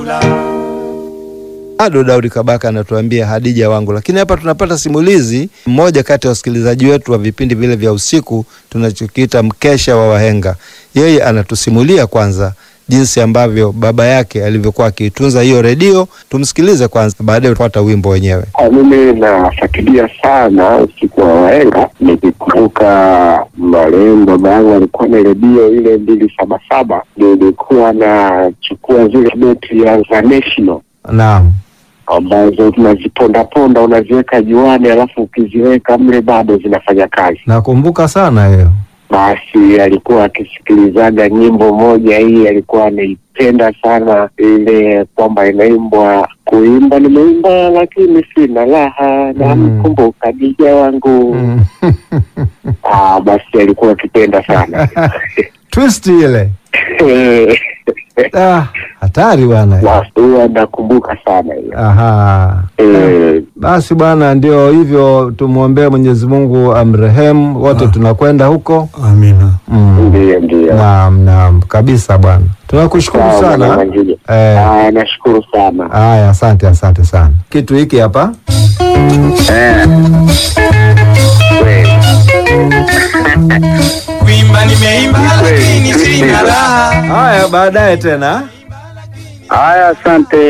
Bado Daudi Kabaka anatuambia Hadija wangu, lakini hapa tunapata simulizi. Mmoja kati ya wasikilizaji wetu wa vipindi vile vya usiku tunachokiita mkesha wa wahenga, yeye anatusimulia kwanza jinsi ambavyo baba yake alivyokuwa akiitunza hiyo redio. Tumsikilize kwanza, baadaye tupata wimbo wenyewe. Mimi nafuatilia sana usiku wa wahenga, nikikumbuka marehemu baba yangu alikuwa na redio ile mbili saba saba, nilikuwa nachukua zile beti ya za National Naam, ambazo unazipondaponda unaziweka juani, alafu ukiziweka mle bado zinafanya kazi. nakumbuka sana hiyo. Basi alikuwa akisikilizaga nyimbo moja hii, alikuwa anaipenda sana ile kwamba inaimbwa, kuimba nimeimba lakini sina raha, namkumbuka dija wangu. Mm. Ah, basi alikuwa akipenda sana Twist ile ah, hatari bwana. basi huwa nakumbuka sana hiyo Aha. Eh, Basi bwana, ndio hivyo, tumwombee Mwenyezi Mungu amrehemu wote, tunakwenda huko. Amina. Mm. ndiyo ndiyo. Naam, naam kabisa bwana, tunakushukuru Sawa, Bwana sana. Mwangile. Eh, Ah, nashukuru sana haya, asante, asante sana. Kitu hiki hapa Eh. Kweli. Kuimba nimeimba lakini sina raha. haya, baadaye tena. Haya, asante.